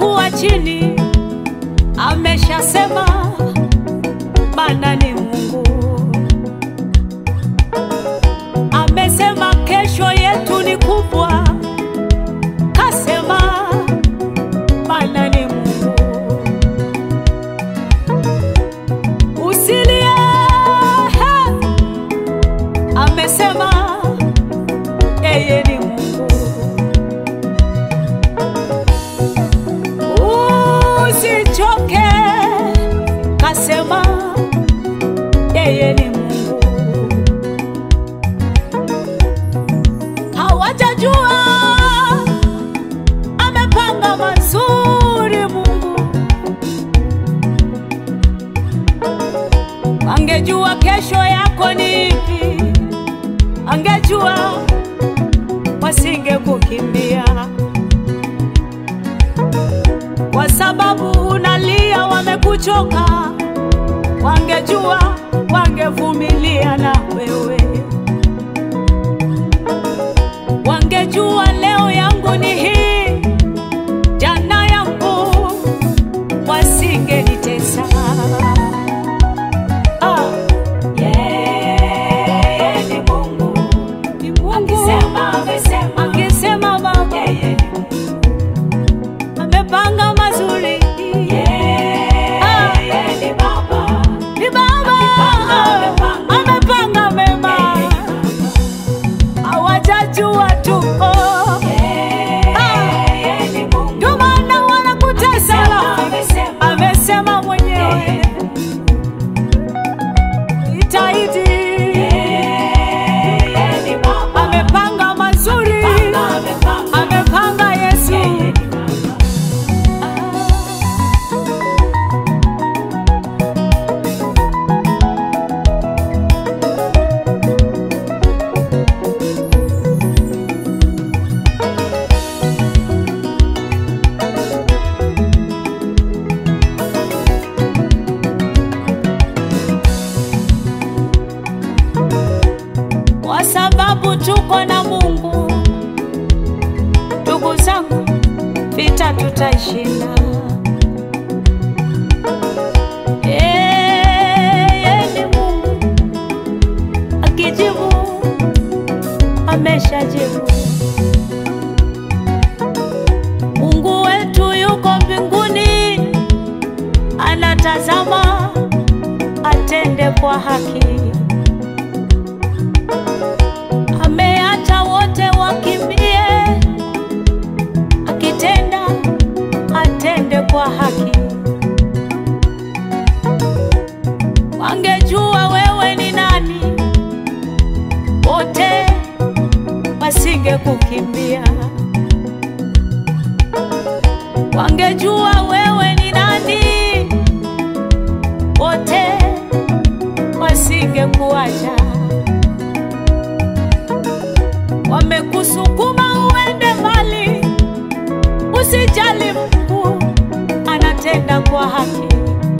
kuwa chini, ameshasema Bwana ni Mungu. Amesema kesho yetu ni kubwa, kasema Bwana ni Mungu. Usilie, he, amesema yeye ni Mungu. Usichoke, kasema yeye ni Mungu. Hawajajua amepanga mazuri Mungu. Angejua kesho yako ni ipi, angejua wasingekukimbia kwa sababu unalia, wamekuchoka. Wangejua wangevumilia na wewe, wangejua leo yangu ni hii, jana yangu, wasingenitesa. Ah, Yeye ni Mungu. ni Mungu Akisema, amesema. akisema Baba Yeye ni Mungu. amepanga mazuri, Yeye ni Baba. ni Baba Amepanga, amepanga mema, hawajajua tu oh. Yeye ni Mungu. Ndio maana wanakutesa, Amesema. amesema mwenyewe itaidi, Yeye ni Baba. amepanga mazuri, Amepanga. amepanga Yesu. Yeye ni Baba. kwa sababu tuko na Mungu. Ndugu zangu, vita tutaishinda. Yeye ni Mungu, akijibu ameshajibu. Mungu wetu yuko mbinguni, anatazama atende kwa haki. ameacha wote wakimbie, akitenda atende kwa haki. Wangejua wewe ni nani, wote wasingekukimbia. Wangejua wewe ni nani, wote wasingekuacha wamekusukuma uende mbali, usijali, Mungu anatenda kwa haki.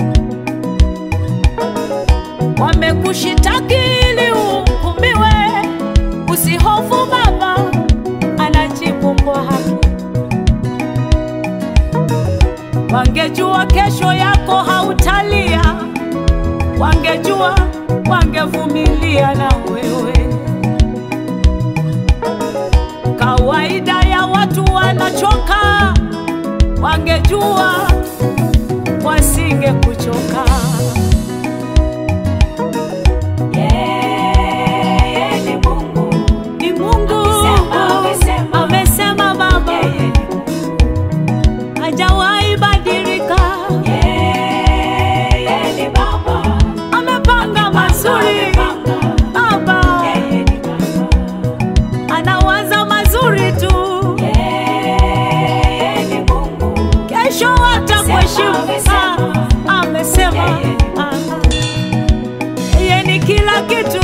Wamekushitaki ili uhukumiwe, usihofu, Baba anajibu kwa haki. Wangejua kesho yako hautalia, wangejua wangevumilia na wewe kawaida ya watu wanachoka, wangejua wasingekuchoka. Yeye ni Mungu. Ni Mungu Amesema, amesema. amesema, Baba Yeye ni Mungu. hajawahi badilika, Yeye ni Baba. amepanga mazuri. Amepanga. Baba Yeye ni Baba. anawaza mazuri tu, Yeye ni Mungu. kesho atakuheshimu. Amesema, Ah, Amesema Yeye ni Ah, yeye ni kila kitu